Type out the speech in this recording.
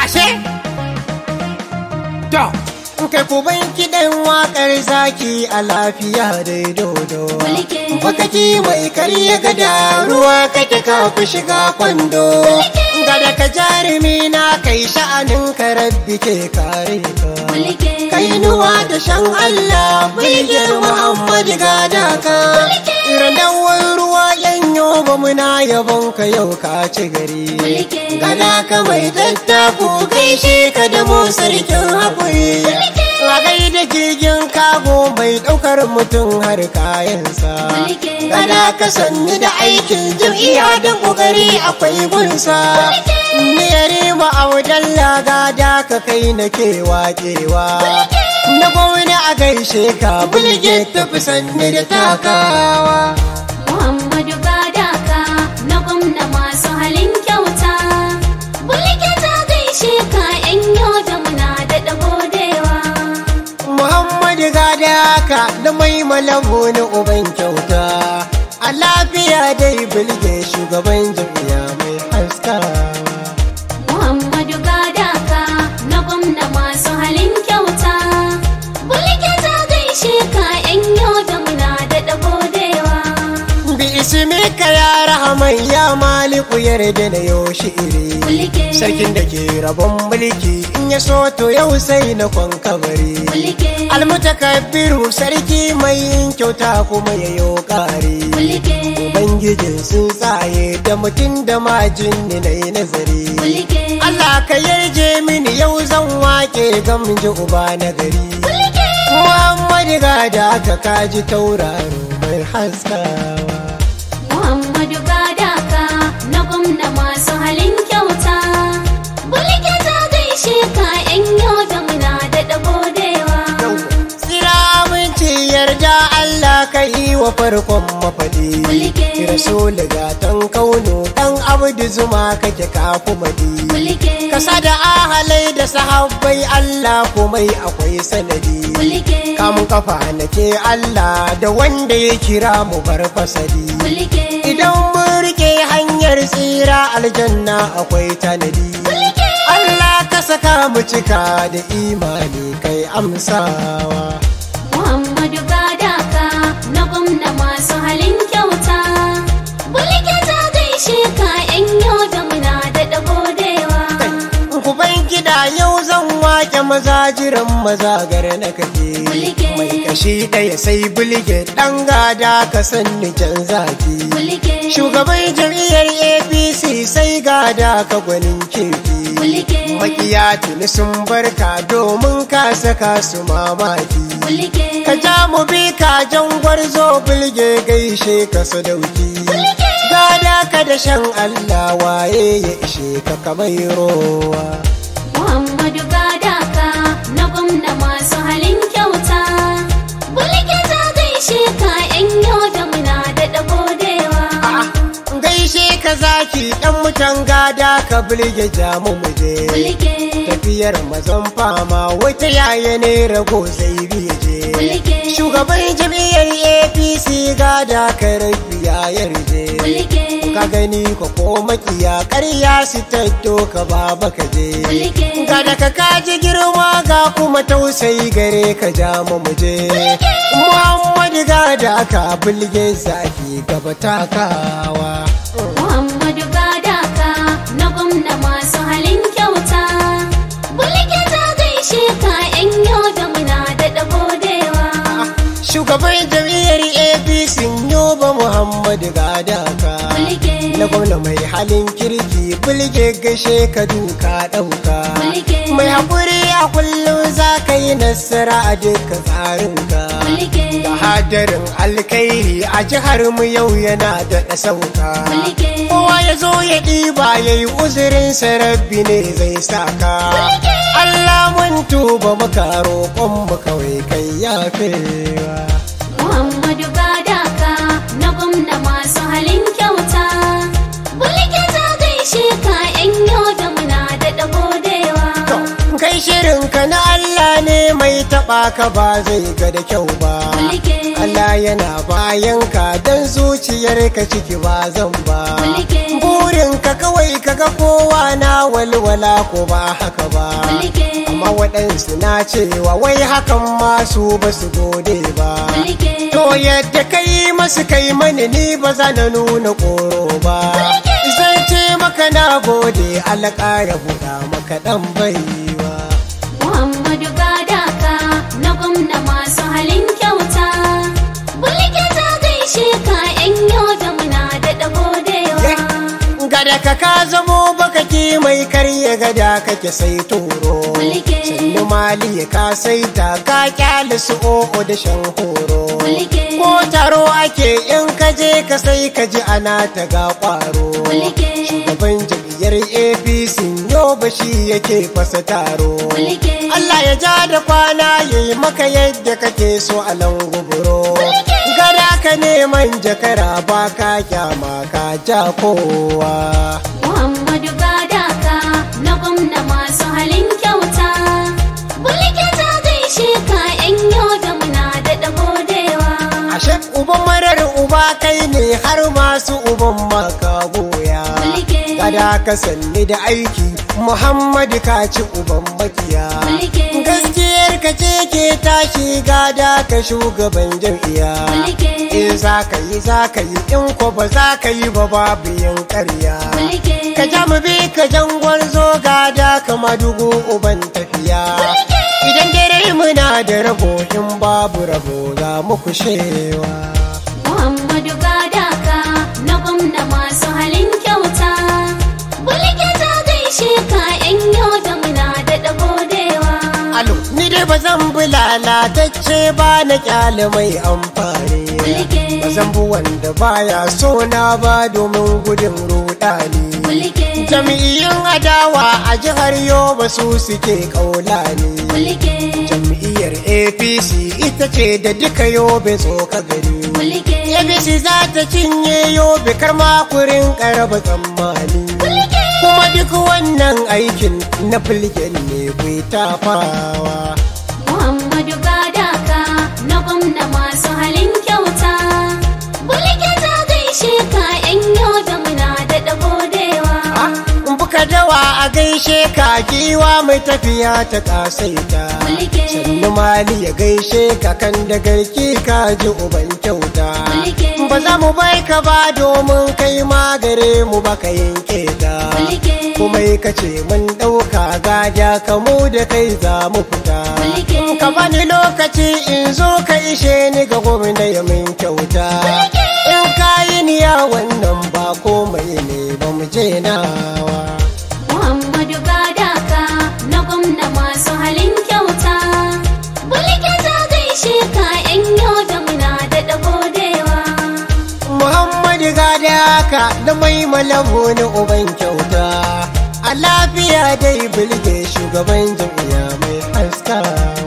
ashe to kai ku ban kiɗan waƙar zaki a lafiya dai dodo Mulke. bakaki mai karya gada ruwa kake ka fi shiga kwando gada ka jarumi na kai sha'anin ka rabbi ke kare ka Mulke. kainuwa da shan Allah bilgir Muhammad gada ka randawar ruwa yanyo ba muna yabon ka yau ka ci gari Mulke. gada ka mai tattaku gaishe ka da mu sarkin haƙuri Ragai da jirgin kago mai ɗaukar mutum har kayansa Mulke. gada ka sanni da aikin jam'iyya da ƙoƙari akwai gunsa ni yarima a wajen lagada ka kai na kewa kewa na gwamna a gaishe ka bulge tafi sanni da takawa Muhammadu Gadaka na gwamna masu halin kyauta. Bulke ta gaishe ka ‘yan yau da muna da godewa. Muhammadu gada ka da mai malabu na uban kyauta a lafiya dai bulge shugaban jam'iyya mai haskawa Muhammadu Gadaka na gwamna masu halin kyauta. Bulke ta gaishe ka ‘yan yau da muna da godewa. bi ismika ya rahaman ya maliku yarda na yau iri Mulke. sarkin da ke rabon mulki in ya so to yau sai na kwankabari Mulke. almutakabbiru sarki mai yin kyauta kuma ya yo kare Mulke. ubangijin sun tsaye da mutum da majin ni na yi nazari Mulke. Allah ka yarje mini yau zan wake gamji uba na gari Mulke. Muhammadu gada ka kaji tauraro mai haskawa Muhammadu Gadaka na gwamna masu halin kyauta. Bulke ta gaishe ka ‘yan yau da muna da godewa. Tsira aminci yarda Allah ka yi wa farkon mafaɗi Mulke. Rasul gatan kauno ɗan abdu zuma kake kafu madi Bulke. Kasa da ahalai da sahabbai Allah komai akwai sanadi Bulke. Kamun kafa nake Allah da wanda ya kira mu bar fasadi Bulke. Idan mun rike hanyar tsira aljanna akwai tanadi Bulke. Allah ka saka mu cika da imani kai amsawa Muhammadu Gadaka na gwamna masu halin kyauta. Bulke ta gaishe ka ‘yan yau da muna da godewa. Kuban gida yau zan wake maza jiran maza gar na kake Bulge. mai kashi ɗaya sai bulge ɗan gada ka sanni can zaki Bulke. shugaban jam'iyyar apc sai gada ka gwanin kirki Bulge. makiya tuni sun barka domin ka saka su mamaki Bulke. ka ja mu bi ka jan gwarzo bulge gaishe ka sadauki gada ka da shan allah waye ya ishe ka kamar rowa Muhammadu Gadaka na gwamna masu halin kyauta. Bulke ta gaishe ka ‘yan yau da muna da godewa. gaishe ka zaki dan mutan gada ka bulge jamu muje Bulke. tafiyar mazan fama wata yaya ne rago zai je Bulke. shugaban jam'iyyar apc gada ka rabi ya yarje Bulke. ka gani ko ko makiya karya su taddo ka baba ka je Bulke. ga da ka kaji girma ga kuma tausayi gare ka ja mu muje muhammadu ga da ka bulge zaki gaba takawa Muhammadu Gadaka na gwamna masu halin kyauta. Bulke ta gaishe ka ‘yan yau da muna da godewa. shugaban jam'iyyar apc yoba muhammadu ga da ka Bulke. na gwamna mai halin kirki bulge gashe ka duka ɗauka Bulge. mai haƙuri a kullum za ka yi nasara a duka tsarinka Bulke. da hadarin alkairi a jihar mu yau yana da sauka Bulge. kowa ya zo ya ɗiba ya yi uzurin sarabbi ne zai saka Allah mun tuba maka roƙon mu kawai kai yafewa Muhammadu Gadaka na gwamna masu halin kyauta. Bulke ta gaishe ka ‘yan yau da muna da godewa. kai shirinka na Allah ne mai taɓa taba ka ba zai ga da kyau ba Mulki. Allah yana bayan ka dan zuciyar ka ciki ba zan ba Mulki. burin ka kawai kaga kowa na walwala ko ba haka ba Mulki. amma waɗansu na cewa wai hakan masu ba su gode ba Mulki. to yadda kai masu kai mani ni ba za na nuna koro ba zan ce maka na gode alƙara buɗa maka ɗan baiwa Muhammadu Gadaka na gwamna masu halin kyauta. Bulke ta gaishe ka ‘yan yau da muna da godewa. gada ka ka zamo bakaki mai karya gada kake sai turo Mulke. sannu mali ka sai ta ka kyale su o'o da shan horo Mulke. ko taro ake in ka je ka sai ka ji ana ta ga kwaro Mulke. shugaban jam'iyyar apc yau ba shi yake fasa taro Mulke. Allah ya ja da kwana ya yi maka yadda kake so a languburo gada ka neman jakara ba ka kyama ka ja kowa Muhammadu Gadaka na gwamna masu halin kyauta. Bulke ta gaishe ka ‘yan yau da muna da godewa. ashe uban marar uba kai ne har masu uban maka goya Mulke. gada ka sanni da aiki muhammadu ka ci uban makiya Mulke. gaskiyar ka ce ke tashi gada ka shugaban jam'iyya Mulke. in za ka yi za ka yi in ko ba za ka yi ba babu yin karya Mulke. ka ja mu bi ka jangwar zo gada kama dugu uban tafiya idan dare muna da rabo in babu rabo za mu kushewa Muhammadu Gadaka na gwamna masu halin kyauta. Bulke ta gaishe ka ‘yan yau da muna da godewa. alo ni dai ba zan bi lalatacce ba na kyale mai amfani Mulke. ba zan bi wanda baya so na ba domin gudun rudani Mulke. Jami'iyyun adawa a jihar Yoba su suke kaulani. Mulke. Jam'iyyar APC ita ce da duka Yobe tsoka gari. Mulke. APC za ta cinye Yobe kar makurin karaba tsammani. Kuma duk wannan aikin na filgen ne kai tafawa. Muhammadu Gadaka na gwamna masu halin kyauta. Bulke ta gaishe ka ‘yan yau da muna da godewa. Buka dawa a gaishe ka giwa mai tafiya ta kasaita. Mulke. Sannu mali ya gaishe ka kan da garki ka ji uban kyauta. Mulke. Ba za mu bai ka ba domin kai ma gare mu baka yanke ta. Mulke. Kuma ka ce mun ɗauka gada ka mu da kai za mu fita. Mulke. Ka bani lokaci in zo ka ishe ni ga gwamna ya min kyauta. In ka yi niya wannan ba komai ne ba mu je nawa. Muhammadu Gadaka na gwamna masu halin kyauta. Bulke ta gaishe ka ‘yan yau da muna da godewa. Muhammadu gada haka da mai malamu na uban kyauta. A lafiya dai bilge shugaban jam'iyya mai haska.